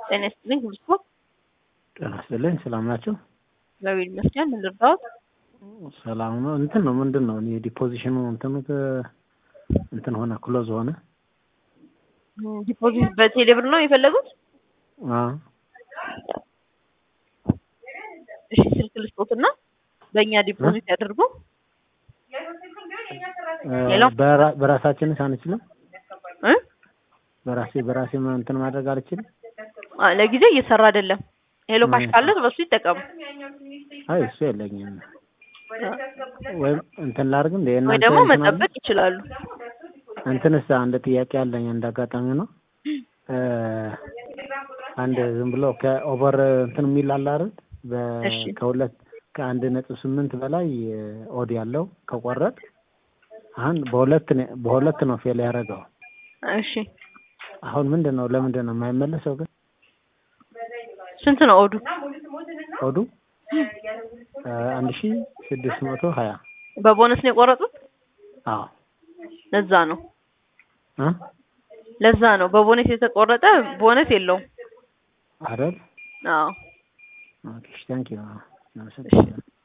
ጤና ይስጥልኝ ሁሉ ስፖርት ጤና ይስጥልኝ ሰላም ናቸው? እግዚአብሔር ይመስገን። ምን ልርዳዎት? ሰላም ነው። እንትን ነው ምንድን ነው እኔ ዲፖዚሽኑ እንትኑ ተ- እንትን ሆነ ክሎዝ ሆነ። ዲፖዚት በቴሌ ብር ነው የፈለጉት? አዎ እሺ ስልክ ልስጦትና በእኛ ዲፖዚት ያድርጉ። ሄሎ? በራ- በራሳችንስ አንችልም? እ? በራሴ በራሴ ማ- እንትን ማድረግ አልችልም? አ- ለጊዜው እየሰራ አይደለም። ሄሎ ካሽ እ። ካለ በሱ ይጠቀሙ። አይ እሱ የለኝም። ወይም እንትን ላድርግ እንደ ወይ የእናንተ ደግሞ እንትን አለ? መጠበቅ ይችላሉ። እንትንስ አንድ ጥያቄ አለኝ እንደ አጋጣሚ ነው። እ፣ አንድ ዝም ብሎ ከኦቨር እንትን የሚል አለ አይደል? በ- እሺ። ከሁለት ከአንድ ነጥብ ስምንት በላይ ኦድ ያለው ከቆረጥ አሁን በሁለት ነው በሁለት ነው ፌል ያደረገው። እሺ አሁን ምንድን ነው ለምንድን ነው የማይመለሰው ግን ስንት ነው ኦዱ? ኦዱ እ፣ አንድ ሺ ስድስት መቶ ሀያ በቦነስ ነው የቆረጡት? አዎ ለዛ ነው እ ለዛ ነው በቦነስ የተቆረጠ ቦነስ የለውም። አይደል አዎ ኦኬ ታንኪዩ አመሰግናለሁ